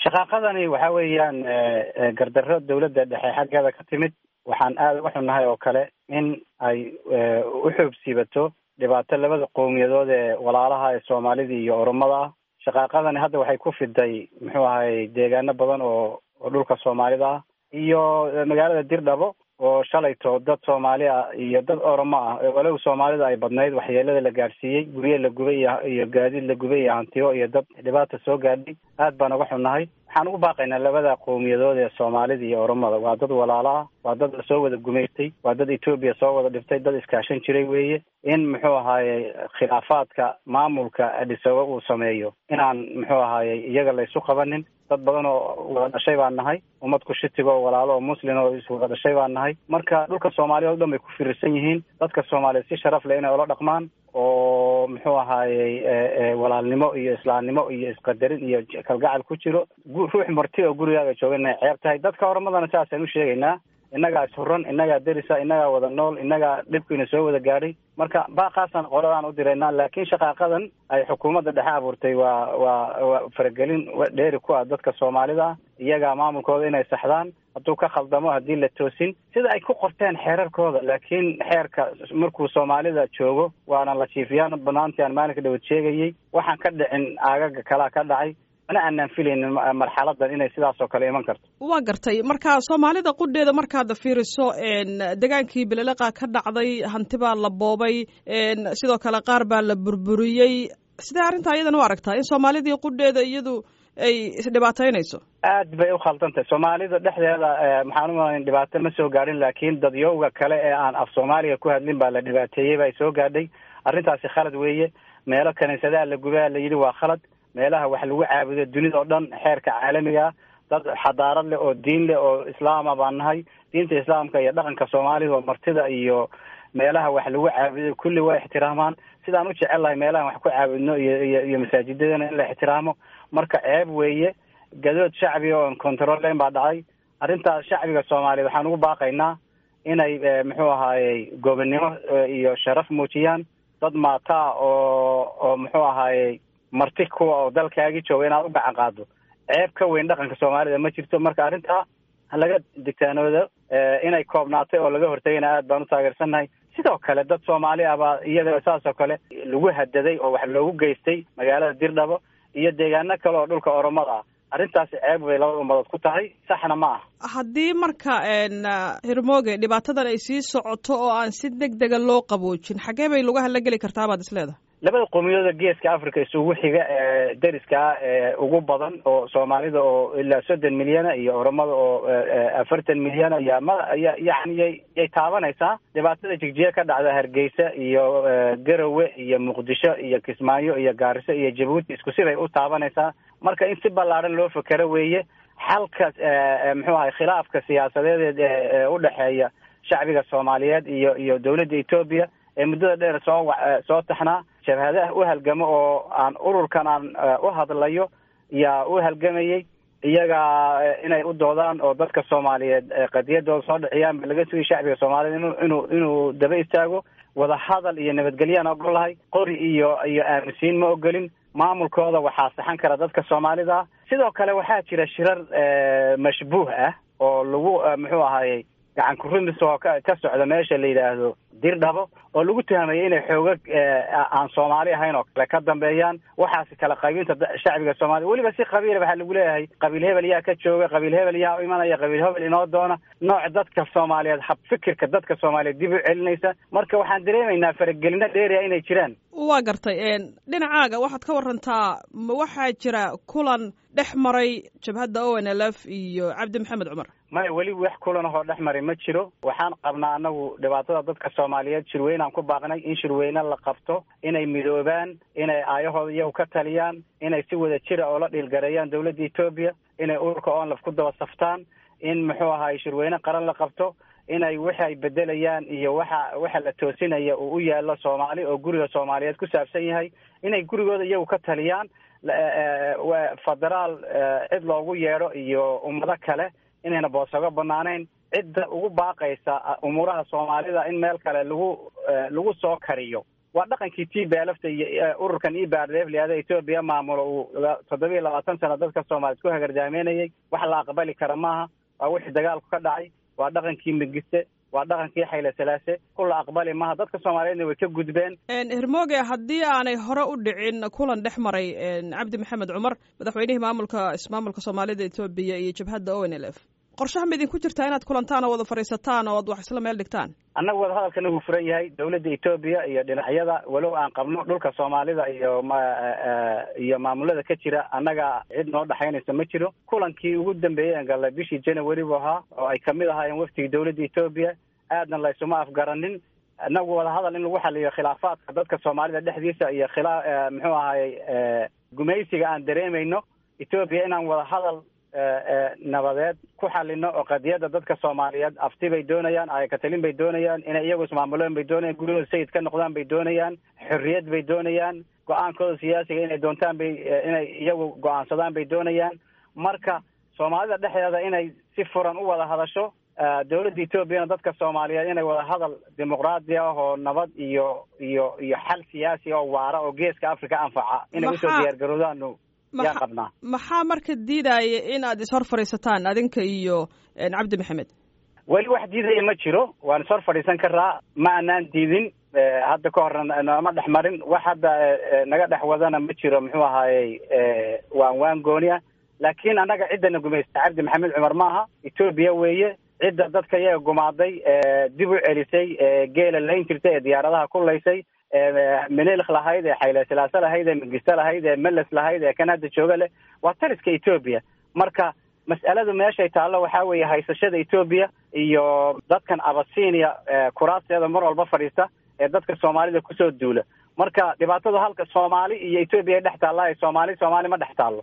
shaqaaqadani waxa weeyaan gardarro dawladda dhexe xaggeeda ka timid waxaan aada uga xunnahay oo kale in ay u xoogsiibato dhibaato labada qowmiyadood ee walaalaha ee soomaalida iyo oromada ah shaqaaqadani hadda waxay ku fiday muxuu ahay deegaano badan oo oo dhulka soomaalida ah iyo magaalada dirdhabo oo shalayto dad soomaali ah iyo dad oromo ah walow soomaalida ay badnayd waxyeelada la gaadhsiiyey gurye la gubay iyo iyo gaadiid la gubay iyo hantiyo iyo dad dhibaata soo gaadhay aad baan uga xunnahay waxaan ugu baaqaynaa labada qowmiyadood ee soomaalida iyo oromada waa dad walaalo ah waa dad lasoo wada gumaystay waa dad etoobiya soo wada dhiftay dad iskaashan jiray weeye in muxuu ahaaye khilaafaadka maamulka adhisoba uu sameeyo inaan muxuu ahaaye iyaga laysu qabanin dad badan oo wada dhashay baan nahay ummad ku shitiga oo walaalo oo muslin oo iswada dhashay baan nahay marka dhulka soomaaliya o dhan bay ku firirsan yihiin dadka soomaaliya si sharaf leh inay ula dhaqmaan oo muxuu ahaayey walaalnimo iyo islaamnimo iyo isqadarin iyo kalgacal ku jiro ruux marti oo gurigaaga jooga inay ceeb tahay dadka horumadana saasaan u sheegaynaa innagaa ishuran innagaa derisa innagaa wada nool innagaa dhibkiina soo wada gaadhay marka baaqaasaan qoladaan u diraynaa laakiin shaqaaqadan ay xukuumadda dhexe abuurtay waa waa waa faragelin dheeri ku ah dadka soomaalida ah iyagaa maamulkooda inay saxdaan hadduu ka khaldamo haddii la toosin sida ay ku qorteen xeerarkooda laakiin xeerka markuu soomaalida joogo waana la jiifiyaan banaantii aan maalinka dhawad sheegayey waxaan ka dhicin aagaga kalaa ka dhacay mana aanaan filaynin marxaladan inay sidaas oo kale iman karto waa gartay marka soomaalida qudheeda markaad fiiriso degaankii beleleqa ka dhacday hanti baa la boobay sidoo kale qaar baa la burburiyey sidee arrintaa iyadan u aragtaa in soomaalidii qudheeda iyadu ay isdhibaataynayso aad bay u khaldan tahay soomaalida dhexdeeda maxaan umalayn dhibaato ma soo gaadhin laakiin dadyowga kale ee aan af soomaaliga ku hadlin baa la dhibaateeyey baa soo gaadhay arrintaasi khalad weeye meelo kaniisadaha la gubaa la yidhi waa khalad meelaha wax lagu caabudo dunida oo dhan xeerka caalamiga dad xadaarad leh oo diin leh oo islaama baan nahay diinta islaamka iyo dhaqanka soomaalida oo martida iyo meelaha wax lagu caabudo kulli waa ixtiraamaan sidaan u jecel lahay meelahan wax ku caabudno iyo iyo iyo masaajidadana in la ixtiraamo marka ceeb weeye gadood shacbiga oon controlleyn baa dhacay arrintaas shacbiga soomaaliya waxaan ugu baaqaynaa inay muxuu ahaayey gobonnimo iyo sharaf muujiyaan dad maataa oo oo muxuu ahaayey marti kuwa oo dalkaagi jooga inaad u gacan qaado ceeb ka weyn dhaqanka soomaalida ma jirto marka arrintaa laga digtaanoodo inay koobnaatay oo laga hortagayna aad baan u taageersannahay sidoo kale dad soomaali ah baa iyada saas oo kale lagu hadaday oo wax loogu geystay magaalada dirdhabo iyo deegaano kale oo dhulka oromada ah arrintaasi ceeb bay labada ummadood ku tahay saxna ma ah haddii marka hirmooge dhibaatadan ay sii socoto oo aan si deg dega loo qaboojin xaggee bay lagu hala geli kartaa baad isleedahay labada qowmiyadooda geeska africa isugu xiga ee deriska ah ee ugu badan oo soomaalida oo ilaa soddon milyana iyo oromada oo afartan milyana ya ma ya yani yay yay taabanaysaa dhibaatada jigjiya ka dhacda hargeysa iyo garowe iyo muqdisho iyo kismaayo iyo gaariso iyo jabuuti isku siday u taabanaysaa marka in si ballaadhan loo fekero weeye xalka muxuu ahay khilaafka siyaasadeed ee udhexeeya shacbiga soomaaliyeed iyo iyo dowladda etoobiya ee muddada dheer soo soo taxnaa jabhadaha u halgamo oo aan ururkan aan u hadlayo yaa u halgamayey iyaga inay u doodaan oo dadka soomaaliyeed qadiyadooda soo dhiciyaan ba laga sugay shacbiga soomaaliyed inu inuu inuu daba istaago wada hadal iyo nabadgelyaan ogol lahay qori iyo iyo aaminsiin ma ogolin maamulkooda waxaa saxan kara dadka soomaalida ah sidoo kale waxaa jira shirar mashbuuh ah oo lagu muxuu ahayey gacan kurumis oo ka ka socda meesha la yidhaahdo dirdhabo oo lagu tuhamayo inay xoogag aan soomaali ahayn oo kale ka dambeeyaan waxaasi kala qaybinta shacbiga soomaliya weliba si qabiila waxaa lagu leeyahay qabiil hebel yaa ka jooga qabiil hebel yaa u imanaya qabiil hebel inoo doona nooc dadka soomaaliyeed hab fikirka dadka soomaaliyeed dib u celinaysa marka waxaan dareemaynaa faragelino dheeriya inay jiraan waa gartay dhinacaaga waxaad ka warantaa ma waxaa jira kulan dhex maray jabhadda o n l f iyo cabdi maxamed cumar maya weli wax kulan ahoo dhex maray ma jiro waxaan qabnaa anagu dhibaatada dadka soomaaliyeed shirweynaan ku baaqnay in shirweyne la qabto inay midoobaan inay aayahooda iyagu ka taliyaan inay si wada jira oo la dhiilgareeyaan dowladda etoobiya inay ururka onlaf ku daba saftaan in muxuu ahaay shirweyne qaran la qabto inay waxa ay bedelayaan iyo waxa waxa la toosinaya uu u yaallo soomaali oo guriga soomaaliyeed ku saabsan yahay inay gurigooda iyagu ka taliyaan federaal cid loogu yeedho iyo ummado kale inayna boosago banaanayn cidda ugu baaqaysa umuuraha soomaalida in meel kale lagu lagu soo kariyo waa dhaqankii t b lfta iyo ururkan e b r f liada etoobiya maamulo uu toddoba iyo labaatan sano dadka soomaaliyed ku hagardaameynayay wax la aqbali kara maaha waa wixii dagaalku ka dhacay waa dhaqankii migiste waa dhaqankii xayle salaase ku la aqbali maaha dadka soomaaliyeedna way ka gudbeen hermoge haddii aanay hore u dhicin kulan dhex maray cabdi maxamed cumar madaxweynihii maamulka ismaamulka soomaalida etoobiya iyo jabhadda o n l f qorshaha ma idinku jirtaa inaad kulantaan oo wada fadhiisataan oo ad wax isla meel dhigtaan annaga wada hadalkana wuu furan yahay dawladda etoobiya iyo dhinacyada walow aan qabno dhulka soomaalida iyo ma iyo maamulada ka jira annaga cid noo dhexaynaysa ma jiro kulankii ugu dambeeyey aan gallay bishii january buu ahaa oo ay kamid ahaayeen waftigii dawladda etoobiya aadna laysuma afgaranin inagu wada hadal in lagu xaliyo khilaafaadka dadka soomaalida dhexdiisa iyo khilaa muxuu ahaayey gumaysiga aan dareemayno etoobiya inaan wada hadal nabadeed ku xalino oo qadiyadda dadka soomaaliyeed afti bay doonayaan ayakatalin bay doonayaan inay iyagu ismaamuleen bay doonayaan guryahooda sayid ka noqdaan bay doonayaan xorriyad bay doonayaan go-aankooda siyaasiga inay doontaan bay inay iyagu go-aansadaan bay doonayaan marka soomaalida dhexdeeda inay si furan u wada hadasho dawladda etoobiyana dadka soomaaliyeed inay wada hadal dimuqraadi ah oo nabad iyo iyo iyo xal siyaasi oo waara oo geeska africa anfaca inay usoo diyaar garoodaanu yaan qabnaa maxaa marka diidaya in aad ishor fadhiisataan adinka iyo cabdi maxamed weli wax diidaya ma jiro waan ishor fadhiisan karaa ma anaan diidin hadda ka horna nooma dhex marin wax hadda naga dhex wadana ma jiro muxuu ahaayey waan waan gooniya laakiin annaga ciddana gumaysta cabdi maxamed cumar maaha etoobiya weeye cidda dadka iyaga gumaaday dib u celisay geela layn jirtay ee diyaaradaha kulaysay menelk lahayd ee xayle silaase lahayd ee migiste lahayd ee meles lahayd ee kan hadda jooga leh waa tariska etoobiya marka mas'aladu meeshay taallo waxaa weeye haysashada etoobiya iyo dadkan abasinia kuraasteeda mar walba fadhiista ee dadka soomaalida kusoo duula marka dhibaatadu halka soomaali iyo etoobiya dhex taalla soomaali soomaali ma dhex taallo